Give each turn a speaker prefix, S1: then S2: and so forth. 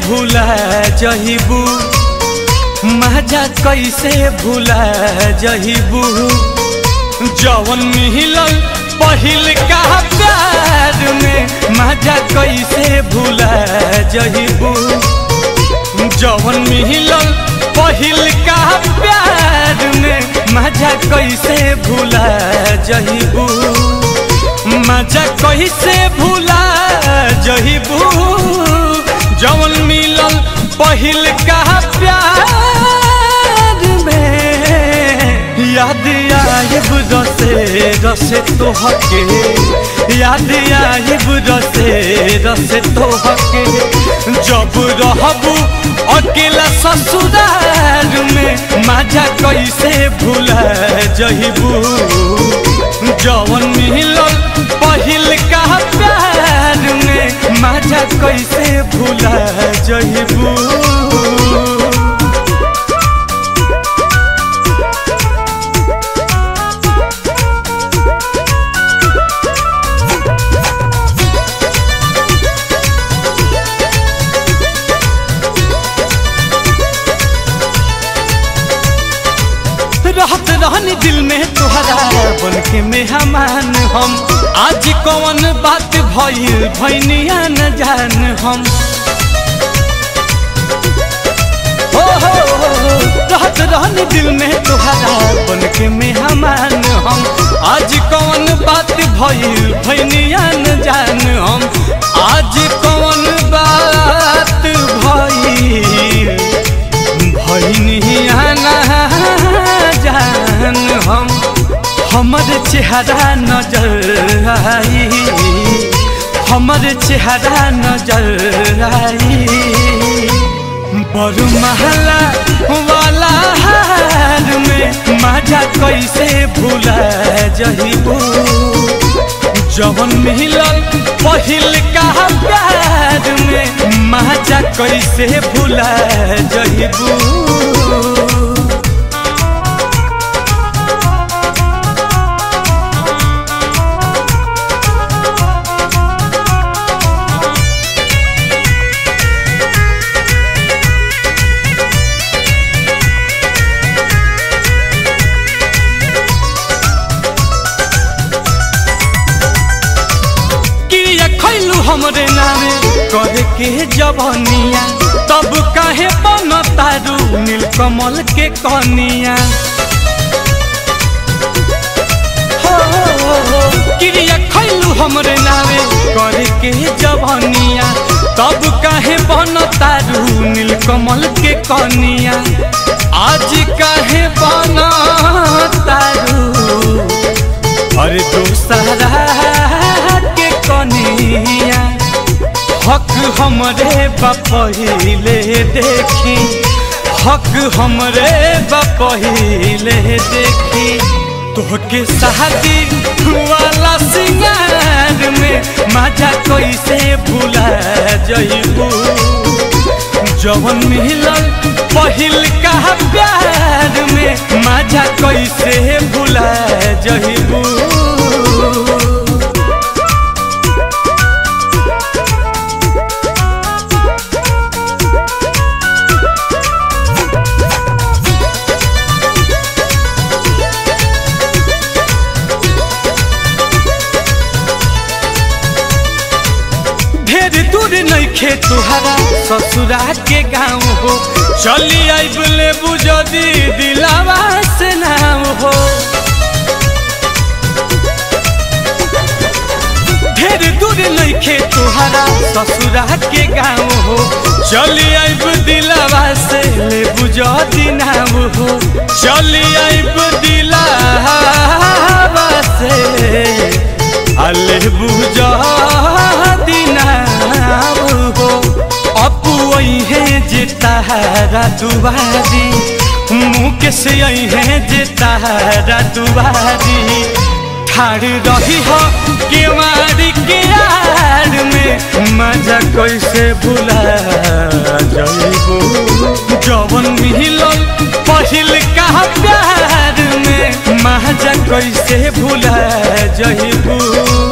S1: भूला जहिबू मजा कैसे भूला जहिबू जवन मिलल पहिल का प्यार में मजा कैसे भूला जहिबू जवन मिलल पहिल का प्यार में मजा कैसे भूला जहिबू मजा कैसे भूला जहिबू जवन मिलल पहिल का प्यार में याद आइब रसे रसे तोहके याद आइब रसे रसे तोहके जब रहबू अकेला ससुराल में मजा कैसे भूला जहिबू जवन मिलल पहिल का प्यार में मजा कैसे भूला जहिबू रहत रहनी दिल में तुहरा बन के मेहमान हम आज कौन बात भइल भैनिया न जान हम हो हो हो, रहत रहनी दिल में तुहरा बन के मेहमान हम आज कौन बात भइल भैनिया न जान हम आज कौन बात भइल भैनिया न जान हम हमर चेहरा नजर आई हमर चेहरा नजर आई बड़ महला वाला हार में मजा कैसे भूला जहिबू जवन मिलल पहिल का प्यार में मजा कैसे भूला जहिबू क्रिया खैलू हमरे नामे करे के जवनिया तब काहे बन तारू नीलकमल के कनिया हो, हो, हो, हो, क्रिया खैलू हमरे नामे करे के जवनिया तब काहे बन तारू नीलकमल के कनिया आज काहे बन तारू अरे दूसरा के कनिया हक हमरे बपहिले देखी हक हमरे बपहिले देखी तोहके शादी वाला सिंगार में मजा कैसे भूला जइबू जवन मिलल पहिल का प्यार में मजा कैसे भूला जइबू ढेर दूर नइखे तुहरा ससुरा के गाँव हो चली आइब ले बुझदी दिलावा से नाम हो ढेर दूर नइखे तुहरा ससुरा के गाँव हो चली आइब दिलावा से ले बुझदी नाम हो चली आइब दिलावा से अले बुझदी नाम हो अपू है जे तारा दुबारी मुँह से है जे तारा दुबारी ठाड़ रही हो केवाड़ी के आड़ में मजा कैसे भुला जइबू जवन मिलल पहिल का प्यार में मजा कैसे भुला जइबू